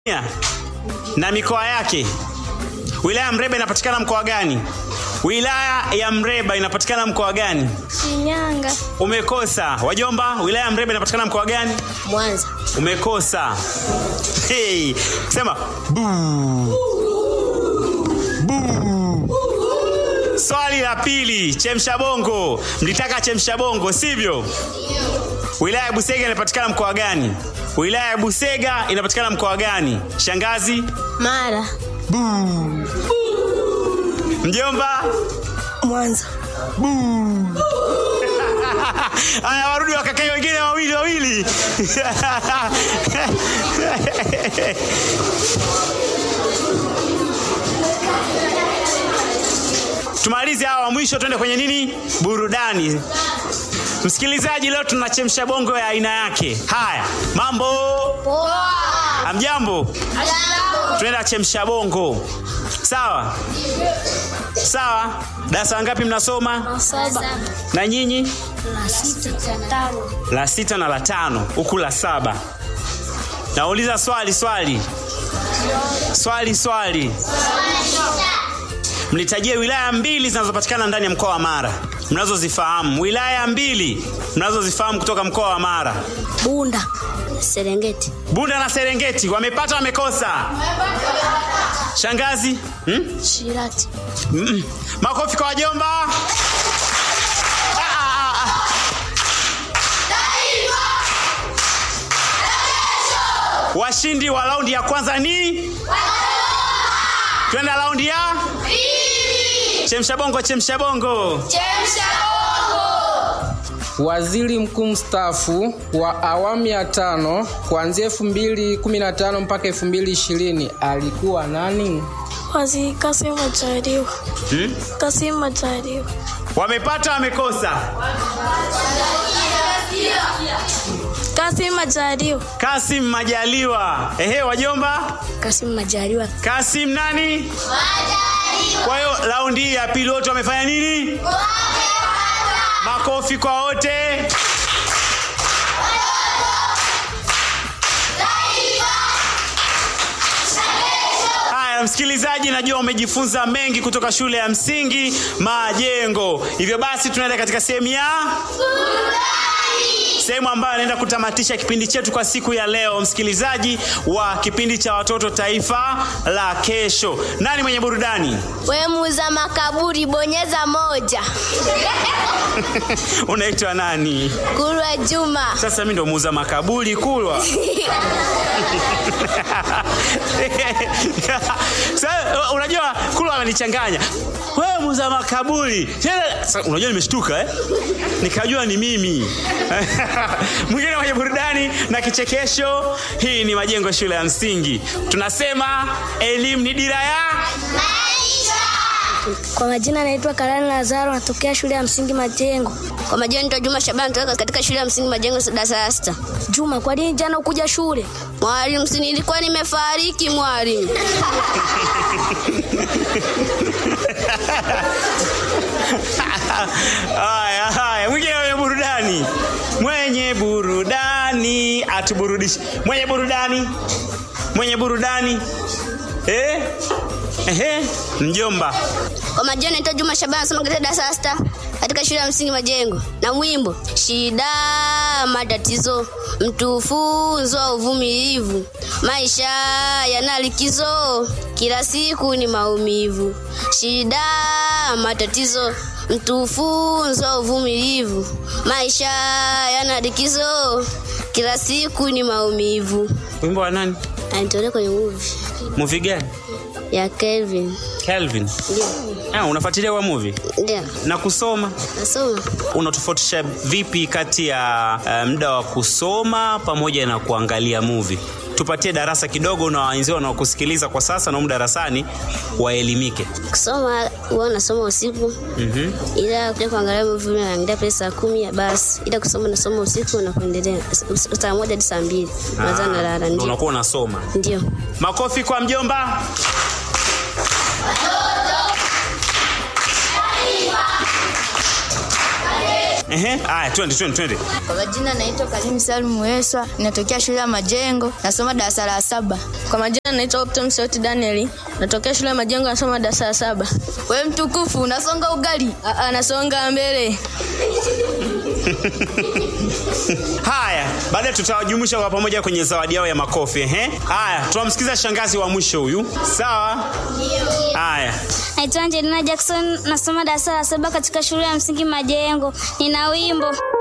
na mikoa yake. Wilaya ya Mreba inapatikana mkoa gani? Wilaya ya Mreba inapatikana mkoa gani? Shinyanga. Umekosa. Wajomba, wilaya ya Mreba inapatikana mkoa gani? Mwanza. Umekosa. Hey, sema buu. Buu. Swali la pili, chemsha bongo. Mlitaka chemsha bongo, sivyo? Wilaya ya Busega inapatikana mkoa gani? Wilaya ya Busega inapatikana mkoa gani? Shangazi? Mara. Mjomba? Mwanza. Haya, warudi wakakae wengine wawili wawili. Tumalize hawa wa mwisho, tuende kwenye nini? Burudani. Msikilizaji, leo tunachemsha bongo ya aina yake. Haya, mambo amjambo, tunaenda chemsha bongo. Sawa sawa. Darasa ngapi mnasoma? Saba. Na nyinyi? Na sita. Tano. la sita na la tano huku la saba nauliza swali swali swali swali mnitajie wilaya mbili zinazopatikana ndani ya mkoa wa mara mnazozifahamu wilaya mbili mnazozifahamu kutoka mkoa wa mara Bunda. Serengeti. bunda na serengeti wamepata wamekosa shangazi hmm? Shirati. Mm. makofi kwa wajomba Ah, ah, ah. washindi wa raundi ya kwanza ni twenda raundi ya chemsha bongo chemsha bongo Waziri mkuu mstaafu wa awamu ya tano kuanzia 2015 mpaka 2020 alikuwa nani? Waziri Kassim Majaliwa. hmm? Kassim Majaliwa. wamepata wamekosa Kassim Majaliwa. kasim majaliwa ehe wajomba Kassim Majaliwa. kasim nani kwa hiyo raundi hii ya pili wote wamefanya nini makofi kwa wote haya msikilizaji najua umejifunza mengi kutoka shule ya msingi majengo hivyo basi tunaenda katika sehemu ya sehemu ambayo anaenda kutamatisha kipindi chetu kwa siku ya leo msikilizaji wa kipindi cha watoto taifa la kesho nani mwenye burudani We muuza makaburi, bonyeza moja. unaitwa nani Kulwa Juma. sasa mi ndo muuza makaburi kulwa Sasa, unajua kulwa amenichanganya wewe muuza makaburi Tena, sasa, unajua nimeshtuka eh? nikajua ni mimi mwingine mwenye burudani na kichekesho hii ni majengo shule ya msingi tunasema elimu ni dira ya Kwa majina naitwa Karani Lazaro, natokea shule ya msingi Majengo. Kwa majina naitwa Juma Shabani kutoka katika shule ya msingi Majengo darasa la sita. Juma, kwa nini jana ukuja shule? Mwalimu, si nilikuwa nimefariki mwalimu. haya haya mwingine mwenye burudani mwenye burudani atuburudishe mwenye burudani mwenye burudani eh? Ehe, mjomba Kwa majina naitwa Juma Shabani nasoma katika darasa la sita katika shule ya msingi Majengo na mwimbo shida matatizo mtu funzwa uvumilivu maisha yana likizo kila siku ni maumivu shida matatizo mtu funzwa uvumilivu maisha yana likizo kila siku ni maumivu wimbo wa nani anitolea kwenye movie muvi gani ya Kelvin kelvin ndio ah, unafuatilia wa muvi ndio na kusoma nasoma unatofautisha vipi kati ya uh, muda wa kusoma pamoja na kuangalia movie tupatie darasa kidogo na wenzio wanaokusikiliza kwa sasa na umu darasani waelimike kusoma huwa nasoma usiku mm-hmm. ila kuja kuangalia movie naangalia pale saa kumi ya basi ila kusoma nasoma usiku na kuendelea S- saa moja hadi saa mbili naza nalala ndio unakuwa unasoma ndio makofi kwa mjomba Ehe, haya twende twende twende. Kwa majina naitwa Karim Salum Weswa, natokea shule ya Majengo, nasoma darasa la saba. Kwa majina naitwa Optom Sauti Danieli, natokea shule ya Majengo, nasoma darasa la saba. We mtukufu, unasonga ugali? Aa, nasonga mbele. Haya, baadaye tutawajumuisha kwa pamoja kwenye zawadi yao ya makofi. Ehe, haya tunamsikiza shangazi wa mwisho huyu. Sawa? Haya. Naitwa Angelina Jackson, nasoma darasa la saba katika shule ya msingi Majengo. Nina wimbo